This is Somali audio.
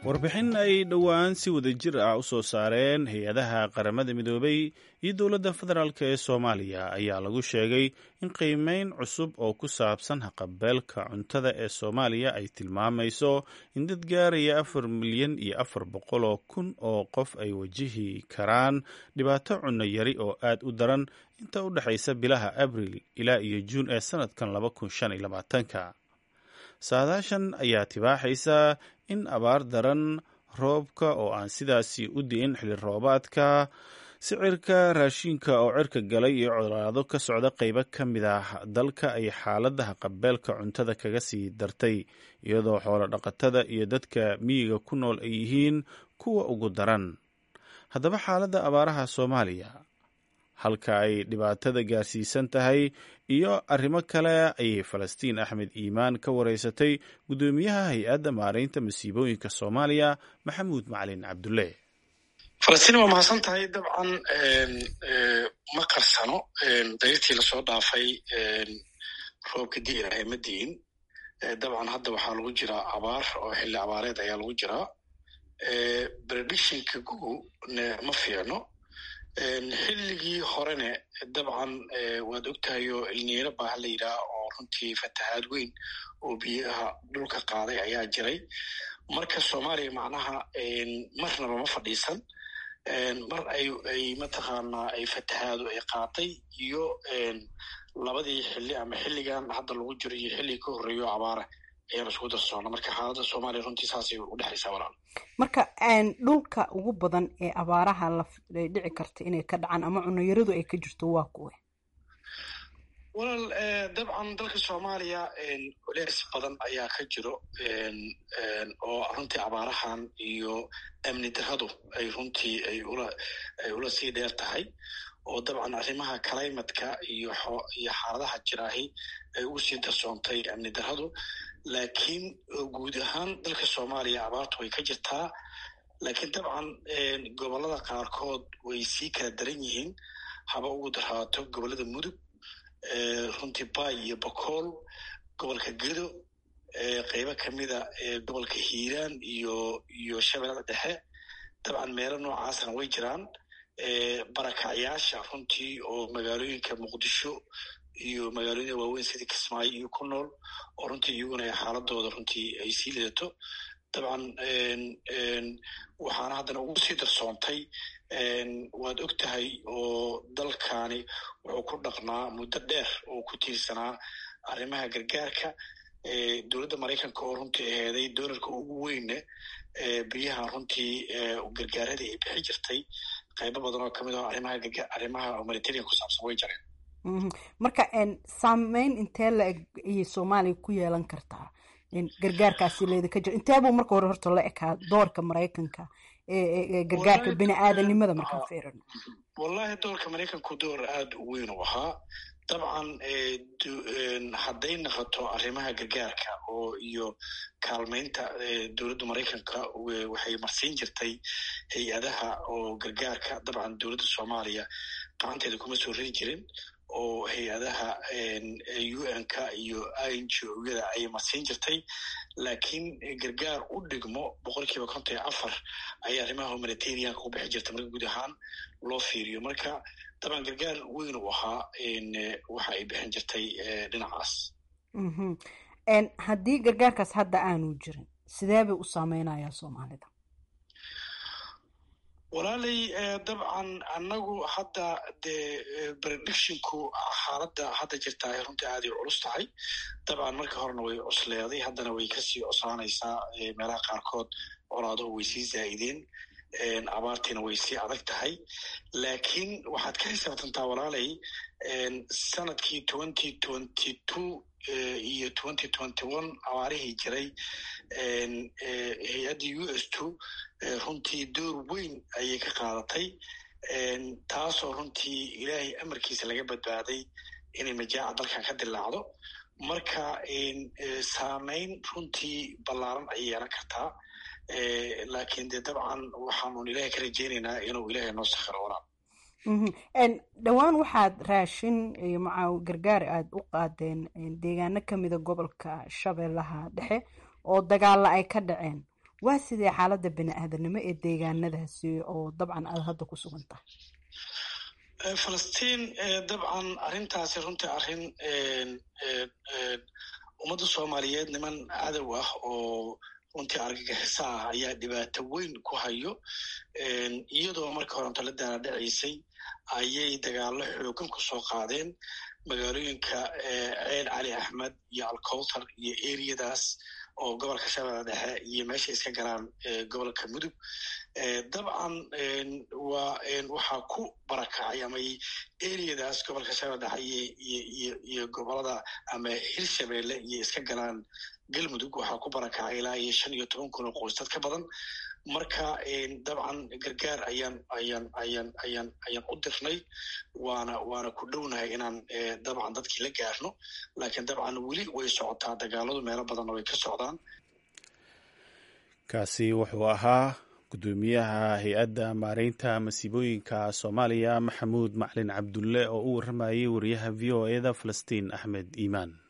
warbixin ay dhowaan si wada jir ah u soo saareen hay-adaha qaramada midoobay iyo dowladda federaalk ee soomaaliya ayaa lagu sheegay in qiimeyn cusub oo ku saabsan haqabeelka cuntada ee soomaaliya ay tilmaamayso in dad gaaraya afar milyan iyo afar boqol oo kun oo qof ay wajihi karaan dhibaato cunno yari oo aad u daran inta u dhexaysa bilaha abril ilaa iyo juun ee sanadkan laba kun shan iyo labaatanka saadaashan ayaa tibaaxaysa in abaar daran roobka oo aan sidaasi u di'in xilli roobaadka sicirka raashinka oo cirka galay iyo colaado ka socda qeybo ka mid ah dalka ay xaaladda haqabeelka cuntada kaga sii dartay iyadoo xoolo dhaqatada iyo dadka miyiga ku nool ay yihiin kuwa ugu daran haddaba xaaladda abaaraha soomaaliya halka ay dhibaatada gaarsiisan tahay iyo arrimo kale ayay falastiin axmed iimaan ka wareysatay guddoomiyaha hay-adda maaraynta masiibooyinka soomaaliya maxamuud macalin cabdulle falastiin waa mahadsan tahay dabcan ma qarsano dariirtii lasoo dhaafay roobka di'irahay ma di'in dabcan hadda waxaa lagu jiraa abaar oo xilli abaareed ayaa lagu jiraa predictionka gugu ma fiicno xilligii horene dabcan waad ogtahayo ilniiro baaha la yidhaah oo runtii fatahaad weyn oo biyaha dhulka qaaday ayaa jiray marka soomaaliya macnaha marnaba ma fadhiisan mar ay ay mataqaanaa ay fatahaadu ay qaatay iyo labadii xilli ama xilligan hadda lagu jiro iyo xilligii ka horreeyo abaara ayaan isku darsoona marka xaaladda soomaaliya runtii saasay u dhexaysaa walaal marka dhulka ugu badan ee abaaraha la dhici karta inay ka dhacaan ama cunayaradu ay ka jirto waa kuwe walaal dabcan dalka soomaaliya culeys badan ayaa ka jiro oo runtii abaarahan iyo amni darradu ay runtii ay ula ay ula sii dheer tahay oo dabcan arrimaha climatka iyo iyo xaaladaha jiraahi ay ugu sii darsoontay amni darradu laakiin guud ahaan dalka soomaaliya abaartu way ka jirtaa laakiin dabcan gobollada qaarkood way sii kala daran yihiin haba ugu darhaato gobollada mudug runtii bay iyo bokool gobolka gedo qeybo kamida gobolka hiiraan iyo iyo shabeellada dhexe dabcan meelo noocaasna way jiraan barakacyaasha runtii oo magaalooyinka muqdisho iyo magaalooyinka waaweyn sidii kismaayo iyo ku nool oo runtii iyaguna ay xaaladooda runtii ay sii lidato dabcan waxaana haddana ugu sii darsoontay waad og tahay oo dalkani wuxuu ku dhaqnaa muddo dheer oo ku tiirsanaa arrimaha gargaarka dowladda maraykanka oo runtii aheeday dolarka ugu weyne biyaha runtii gargaaradii ay bixi jirtay qaybo badan oo kamid ah arrimaha arrimaha humanitarian ku saabsan way jareen marka saameyn intee la eg ayay soomaaliya ku yeelan kartaa gargaarkaasi leeda ka jira intee buu marka hore horta la ekaa doorka maraykanka ee gargaarka bini aadanimada markaan fiirino wallahi doorka maraykanku door aada u weyn u ahaa dabcan hadday naqoto arrimaha gargaarka oo iyo kaalmeynta dowladda maraykanka waxay marsiin jirtay hay-adaha oo gargaarka dabcan dowladda soomaaliya gacanteeda kuma soo rari jirin oo hay-adaha un-ka iyo n g o-yada ayay marsiin jirtay laakiin gargaar u dhigmo boqol kiiba konton iyo afar ayaa arrimaha humanitarianka ku bixi jirta marka guud ahaan loo fiiriyo marka dabcan gargaar weyn u ahaa waxa ay bixin jirtay dhinacaas haddii gargaarkaas hadda aanu jirin sidee bay u saameynayaa soomaalida walaalay dabcan annagu hadda dee predictionku xaaladda hadda jirta ay runtii aaday culus tahay dabcan markii horena way cusleeday haddana way kasii coslaanaysaa meelaha qaarkood colaaduhu way sii zaa'ideen abaartiina way sii adag tahay laakiin waxaad ka xisaabtantaa walaalay sanadkii twenty twenty two iyo twenty twenty one abaarihii jiray hay-adda u s two runtii door weyn ayay ka qaadatay taasoo runtii ilaahay amarkiisa laga badbaaday inay majaaca dalkan ka dilaacdo marka saameyn runtii ballaaran ayay yeelan kartaa laakiin dee dabcan waxaanun ilaahay ka rajeynaynaa inuu ilaahay noo sakhiro walaal dhowaan waxaad raashin iyo macaa gargaar aada u qaadeen deegaano kamida gobolka shabeellaha dhexe oo dagaalla ay ka dhaceen waa sidee xaaladda bini aadanimo ee deegaanadaasi oo dabcan aada hadda ku sugan tahay falastiin dabcan arrintaasi runtii arrin ummadda soomaaliyeed niman cadow ah oo runtii argagixisa ah ayaa dhibaato weyn ku hayo iyadoo marka horanto la daanadhacaysay ayay dagaallo xoogan ku soo qaadeen magaalooyinka ceel cali axmed iyo alcowtar iyo eriyadaas oo gobolka shabeelle dhexe iyo meesha iska galaan gobolka mudug dabcan waa waxaa ku barakacay ama eriyadaas gobolka shabeelle dhexe iyo gobolada ama hirshabeelle iyo iska galaan galmudug waxaa ku barakacay ilaa iyo shan iyo toban kun oo qoys dad ka badan marka dabcan gargaar ayaan ayaan ayaan ayaan ayaan u dirnay waana waana ku dhownahay inaan dabcan dadkii la gaarno laakiin dabcan weli way socotaa dagaaladu meelo badanna way ka socdaan kaasi wuxuu ahaa gudoomiyaha hay-adda maareynta masiibooyinka soomaaliya maxamuud maclin cabdulle oo u waramayay wariyaha v o eda falastiin axmed iimaan